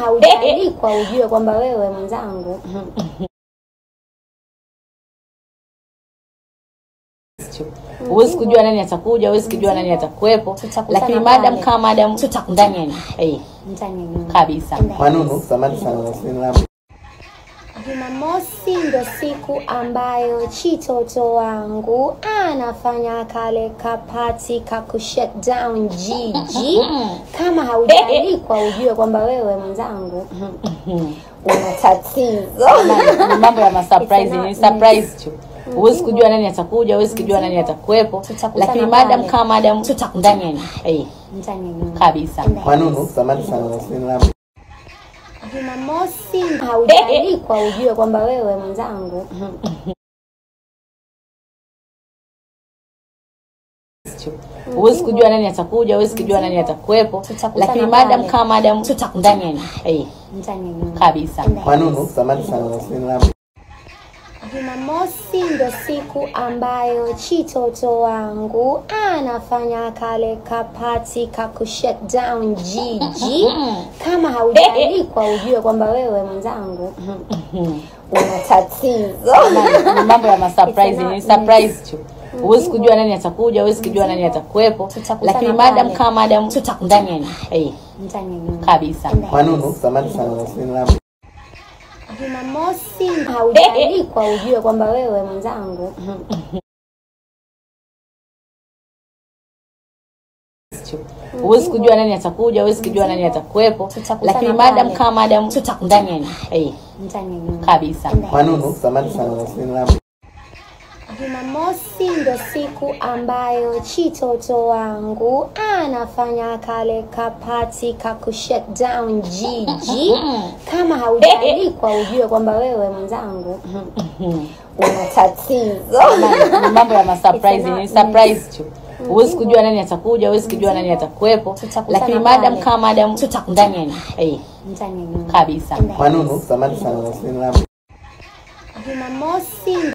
haujaandikwa ujue kwamba wewe mwenzangu huwezi kujua nani atakuja huwezi kujua nani atakuwepo Tutakutana lakini pale. madam kama madam Tutakutana ndani ya pale. eh, ndani ya nyumba kabisa Manunu, samahani sana wasiliana nami. Jumamosi ndo siku ambayo chitoto wangu anafanya kale kapati ka ku shut down jiji. Kama haujaandikwa ujue kwamba wewe mwenzangu una tatizo. Ni mambo ya masurprise ni It's surprise tu huwezi kujua nani atakuja huwezi kujua nani atakuwepo Tutakutana lakini pale. madam kama madam Tutakutana ndani ya pale. eh, ndani ya nyumba kabisa Manunu, samahani sana wasiliana nami. Jumamosi haujaandikwa ujue kwamba wewe mwenzangu huwezi kujua nani atakuja huwezi kujua nani atakuwepo Tutakutana lakini madam pale. kama madam Tutakutana ndani ya pale. eh, ndani ya nyumba kabisa Manunu, samahani sana wasiliana nami. Jumamosi ndo siku ambayo chitoto wangu anafanya kale kapati ka ku shut down jiji. Kama haujaandikwa ujue kwamba wewe mwenzangu una tatizo. ni mambo ya masurprise ni It's surprise tu huwezi kujua nani atakuja huwezi kujua nani atakuwepo Tutakutana lakini madam pale. kama madam Tutakutana ndani ya pale. eh, ndani ya nyumba kabisa Manunu, samahani sana wasiliana nami. Jumamosi haujaandikwa ujue kwamba wewe mwenzangu huwezi kujua nani atakuja huwezi kujua nani atakuwepo Tutakutana lakini madam pale. kama madam Tutakutana ndani ya pale. eh, ndani ya nyumba kabisa Manunu, samahani sana wasiliana nami. Jumamosi ndo siku ambayo chitoto wangu anafanya kale kapati ka ku shut down jiji. Kama haujaandikwa ujue kwamba wewe mwenzangu una tatizo. ni mambo ya masurprise ni It's surprise tu huwezi kujua nani atakuja huwezi kujua nani atakuwepo Tutakutana lakini pale. madam kama madam Tutakutana ndani ya pale. eh, ndani ya nyumba kabisa Manunu, samahani sana wasiliana nami. Jumamosi